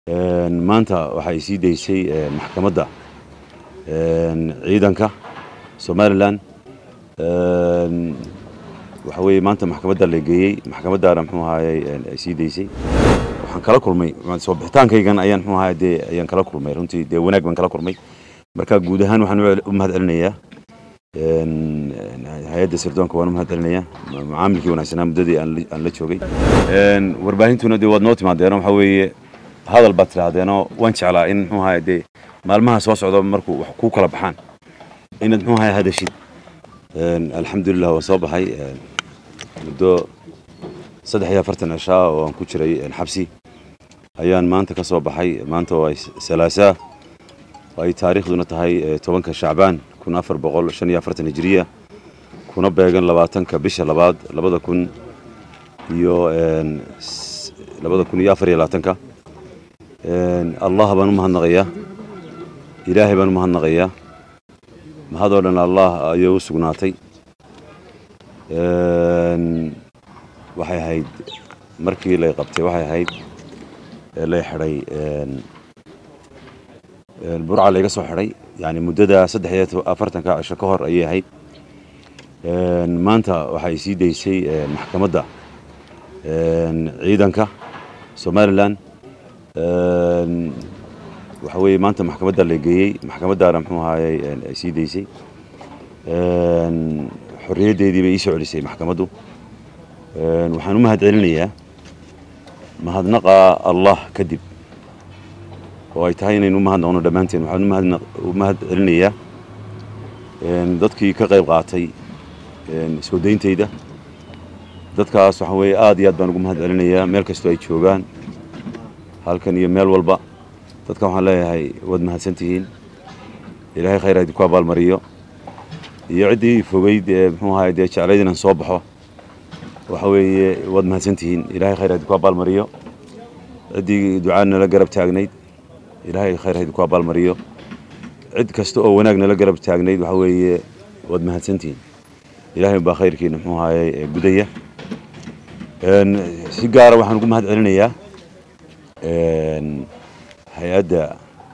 maanta waxay sii daysay maxkamadda ciidanka somalilan waxa weeye maanta maxkamadda la geeyey maxkamaddaana muxuu ahaayey ay sii daysay waxaan kala kulmay soo bixitaankaygan ayaan muxuu ahaay dee ayaan kala kulmay runtii dee wanaag baan kala kulmay marka guud ahaan waxaan u mahad celinayaa hay-adda sirdoonka waan u mahad celinayaa macaamilkii wanaagsanaa muddadii aan la joogay warbaahintuna dee waad noo timaadeen waxa weeye hadal baad tidhaahdeenoo waan jeclaa in muxuu ahaay dee maalmaha soo socda markuu wax kuu kala baxaan inaad muxuu ahaay hadashid alxamdulilah waa soo baxay muddo saddex iyo afartan cishaa oo aan ku jiray xabsi ayaan maanta ka soo baxay maanta waa salaasaa ay taariikhduna tahay tobanka shacbaan kun afar boqol shan iyo afartan hijiriya kuna beegan labaatanka bisha labaad labada kun iyo labada kun iyo afar iyo labaatanka allah baan u mahadnaqayaa ilaahay baan u mahadnaqayaa mahadoo dhan allah ayay u sugnaatay waxay ahayd markii lay qabtay waxay ahayd lay xidhay burca layga soo xidhay yani muddada saddex iyo afartanka cisho ka hor ayay ahayd maanta waxay sii daysay maxkamadda ciidanka somalilan waxa weeye maanta maxkamadda la geeyey maxkamaddaana muxuu ahaayey ay sii daysay xorriyaddeedii bay ii soo celisay maxkamaddu waxaan u mahad celinayaa mahadnaqa allah kadib oo ay tahay inaynu u mahadnaqno dhammaanteen waxaan u mahad celinayaa dadkii ka qayb qaatay soo dayntayda dadkaas waxa weeye aad iyo aad baan ugu mahad celinayaa meel kastoo ay joogaan halkan iyo meel walba dadkan waxaan leeyahay waad mahadsan tihiin ilaahay khayr ha idinku abaalmariyo iyo ciddii fogeyd ee muxuu ahaay dee jeclayd inaan soo baxo waxa weeye waad mahadsan tihiin ilaahay khayr ha idinku abaalmariyo ciddii ducaa nala garab taagnayd ilaahay khayr ha idinku abaalmariyo cid kasta oo wanaag nala garab taagnayd waxa weeye waad mahadsan tihiin ilaahay baa khayrkiina muxuu ahaayey gudaya si gaara waxaan ugu mahad celinayaa hay-adda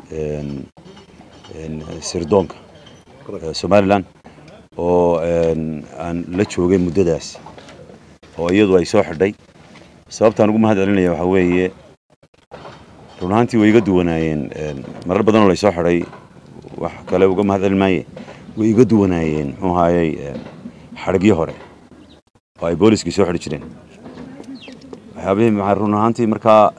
sirdoonka somalilan oo aan la joogay muddadaas oo iyadu ay soo xidhay sababtaan ugu mahad celinaya waxaa weeye run ahaantii way iga duwanaayeen marar badan oo laysoo xidhay wax kale uga mahad celin maaye way iga duwanaayeen muxuu ahaayey xadhigyo hore oo ay booliskii soo xidhi jireen waxyaabihii run ahaantii markaa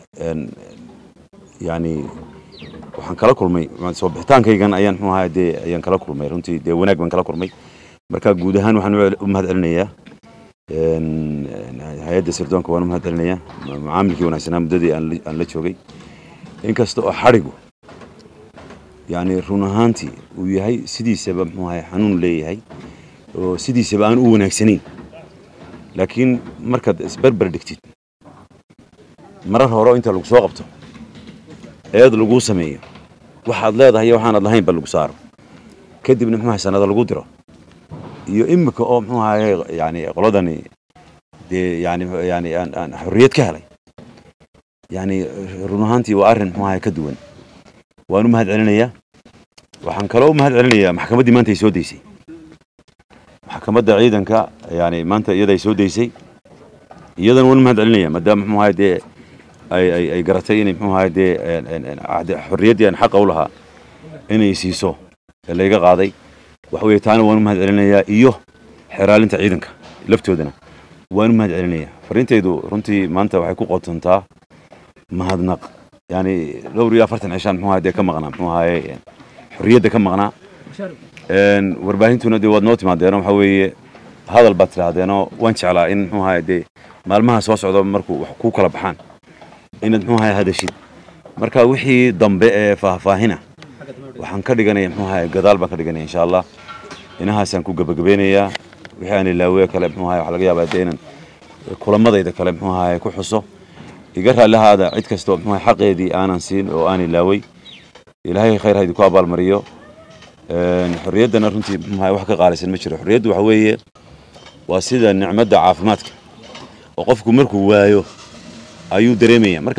yani waxaan kala kulmay soo bixitaankaygan ayaan muxuu ahaay dee ayaan kala kulmay runtii dee wanaag baan kala kulmay marka guud ahaan waxaan u mahad celinayaa hay-adda sirdoonka waan u mahad celinayaa macaamilkii wanaagsanaa muddadii aan la joogay inkasta oo xadhigu yani run ahaantii uu yahay sidiisaba muxuu ahay xanuun leeyahay oo sidiisaba aan u wanaagsanayn laakiin markaad isberber dhigtid marar hore inta lagu soo qabto eed laguu sameeyo waxaad leedahay iyo waxaanad lahaynba lagu saaro kadibna muxuu ahay sanada lagu diro iyo imika oo muxuu ahaye yani qoladani dee yani yani aan aan xorriyad ka helay yani run ahaantii waa arrin muxuu ahaye ka duwan waan u mahad celinayaa waxaan kaloo u mahad celinayaa maxkamaddii maanta ay soo daysay maxkamadda ciidanka yani maanta iyada ay soo daysay iyadana waan u mahad celinaya maadaama muxuu ahaye dee ay ay ay garatay inay muxuu ahaye dee xorriyaddii aan xaqa u lahaa inay siiso ee layga qaaday waxa weeye taana waan u mahad celinayaa iyo xeraalinta ciidanka laftoodana waan u mahad celinayaa fariintaydu runtii maanta waxay ku qotontaa mahadnaq yani dhowr iyo afartan cishaan muxuu ahaye dee ka maqnaa muxuu ahaye xorriyadda ka maqnaa warbaahintuna dee waad noo timaadeen waxa weeye hadal baad tidhaahdeenoo waan jeclaa in muxuu ahaye dee maalmaha soo socda markuu wax kuu kala baxaan inaad muxuu ahaye hadashid marka wixii dambe ee faahfaahina waxaan ka dhiganaya muxuu ahaye gadaal baan ka dhiganaya insha allah inahaasaan ku gebagabeynayaa wixii aan ilaawe kale muxuu ahaye waxa laga yaabaa dee inaan kulamadayda kale muxuu ahaye ku xuso iga raallihaada cid kastoo muxuu ahaye xaqeedii aanan siin oo aan ilaaway ilaahay khayr ha idinku abaalmariyo xorriyaddana runtii muxuu ahaye wax ka qaalisan ma jiro xorriyaddu waxa weeye waa sida nicmadda caafimaadka oo qofku markuu waayo ayuu dareemaya marka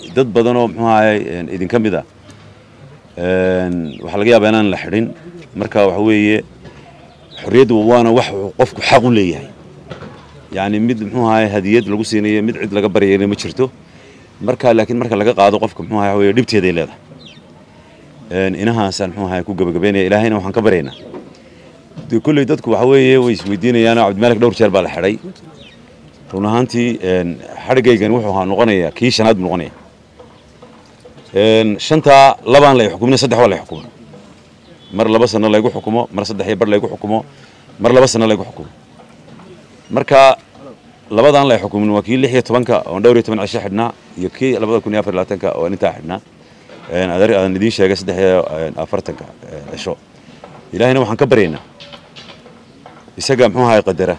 dad badan oo muxuu ahay idinka mid ah waxaa laga yaabaa inaan la xidhin marka waxa weeye xorriyaddu waana wax qofku xaq u leeyahay yacni mid muxuu ahay hadiyad lagu siinayo mid cid laga baryayna ma jirto marka laakiin marka laga qaado qofka muxuu ahay weye dhibteeday leedahay inahaasaan muxuu ahay ku gabagabaynaya ilaahayna waxaan ka baryaynaa de kolley dadku waxa weeye way isweydiinayaan cabdimalik dhowr jeer baa la xidhay run ahaantii xadhigaygani wuxuu ahaa noqonayaa kii shanaad buu noqonaya shantaa labaan lay xukumina saddex waa lay xukumo mar laba sano laygu xukumo mar saddex iyo bar laygu xukumo mar laba sano laygu xukumo marka labadaan lay xukumin waa kii lix iyo tobanka oon dhowr iyo toban cisho xidhnaa iyo kii labada kun iyo afar labaatanka oon intaa xidhnaa aan idiin sheegay saddex iyo afartanka cisho ilaahayna waxaan ka baryaynaa isaga muxuu ahay qadara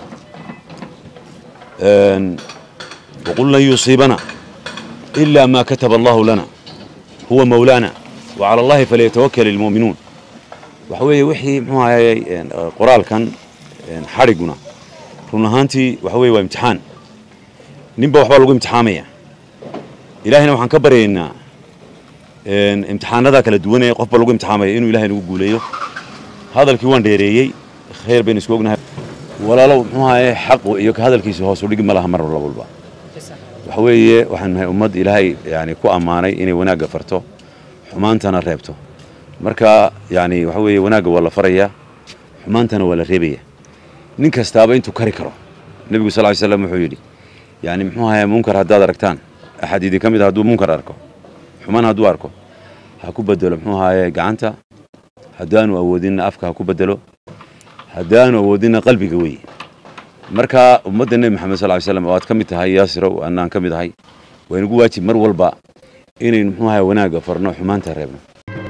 waqul lan yusiibana ila ma kataba allahu lana huwa mawlaana wacala allahi falyatawakal ilmu'minuun waxa weeye wixii muxuu ahayey qoraalkan xadhiguna run ahaantii waxa weye waa imtixaan ninba waxbaa lagu imtixaamaya ilaahayna waxaan ka baryaynaa imtixaanadaa kala duwanaya qofba lagu imtixaamaya inuu ilahay nagu guuleeyo hadalkii waan dheereeyey khayr baynu isku ognahay walaalow muxuu ahaye xaqu iyo ka hadalkiisa hoos u dhigi ma laha mar walba waxa weeye waxaan nahay ummad ilaahay yani ku ammaanay inay wanaagga farto xumaantana reebto marka yani waxa weeye wanaagga waa la farayaa xumaantana waa la reebaya nin kastaaba intuu kari karo nebigu sal ly slam wuxuu yidhi yani muxuu ahaye munkar haddaad aragtaan axad idinka mid a hadduu munkar arko xumaan hadduu arko ha ku bedelo muxuu ahaye gacanta haddaanu awoodinna afka ha ku bedelo haddaanu awoodinna qalbiga weeye marka ummadda nebi maxamed sal ly slam oo aad ka mid tahay yaasirow annaan ka mid ahay waa inagu waajib mar walba inaynu muxuu ahay wanaagga farno xumaanta reebno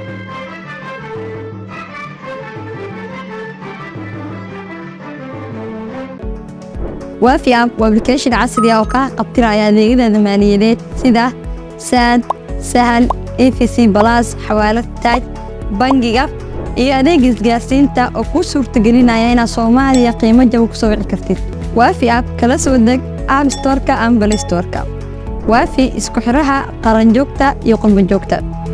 waafi app waa application casri ah oo kaa qabtiraya adeegyada maaliyadeed sida saad sahal efc balas xawaalad taaj bangiga iyo adeega isgaarsiinta oo kuu suurtagelinaya inaad soomaaliya qiimo jaba ku soo wici kartid waafi app kala soo deg app storka ama balay storka waafi isku xidhaha qaranjoogta iyo qurbanjoogta